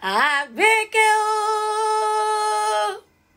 àgbékẹ́ o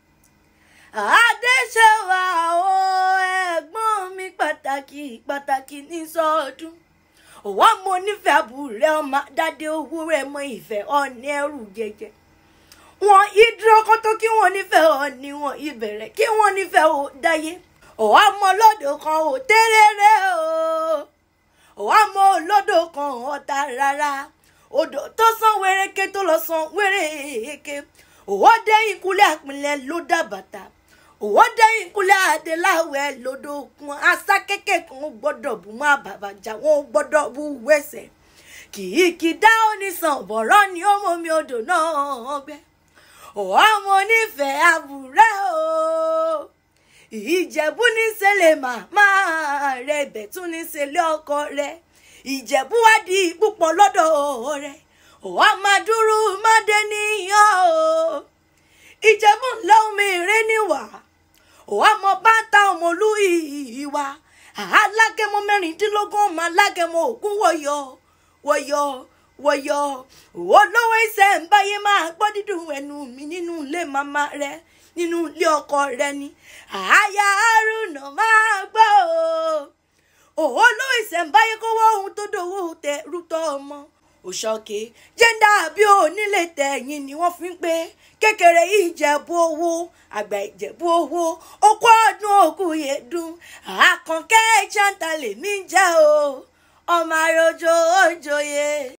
adéṣèwà o ẹ̀gbọ́n mi pàtàkì pàtàkì ní sọ́ọ̀dún òwò mo nífẹ̀ẹ́ àbúrẹ́ ọmọ dáadé owó rẹ̀ mọ ìfẹ́ ọ̀ní ẹrù jẹjẹ wọn ìdúró kó tó kí wọn nífẹ̀ẹ́ ọ̀ní wọn ìbẹ̀rẹ̀ kí wọn nífẹ̀ẹ́ ò dáyé òwò ọmọ olódò kan ò tẹ́rẹ́rẹ́ o òwò ọmọ olódò kan ọ̀tá rárá odò tó san wéréké tó lọ san wéréké òwò dé ìkúlẹ̀ àpilẹ̀ ló dá bàtà òwò dé ìkúlẹ̀ adéláwẹ̀ lódò kun asá kékèké kan gbọ́dọ̀ bú má bàbàjá wọn gbọ́dọ̀ bú wẹ̀sẹ̀ kì í kì í dá onísàn bọ̀rọ̀ ni ó mọ omi odò náà gbẹ òwò ọmọ onífẹ̀ẹ́ àbúrẹ́ o ìjẹ̀bú ní sẹ́lẹ̀ màmá rẹ̀ ibẹ̀ tún ní sẹ́lẹ̀ ọkọ rẹ̀ ìjẹ̀bú wá di púpọ̀ lọ́dọ̀ rẹ̀ òwò máa dúró má dé níyàn o ìjẹ̀bú ńlá omi rẹ̀ níwà òwò mọ bàtà ọmọlú ìwà alágẹmọ mẹ́rìndínlógún ọmọ alágẹmọ ògún wọ̀yọ̀ wọ̀yọ̀ wọ̀yọ̀ òwò lówó iṣẹ́ ń báyé máa gbọ́ dídùn ẹnu mi nínú ilé màmá rẹ̀ nínú ilé ọkọ rẹ̀ ni àyà àrùnà máa gbọ́ o òwò lówó ìṣẹ̀ǹbáyé kówó ohun tó dòwò tẹ rútọ́ ọmọ òṣọ́kè jẹ́ńdà bí onílé tẹ̀yìn ni wọ́n fi ń pé kékeré ìjẹ̀bú owó àgbà ìjẹ̀bú owó okó ọdún òkú yẹ̀dùn àkànkẹ́ ìjàntà lèmi ń jẹ́ o ọmọ àròjọ òjòyè.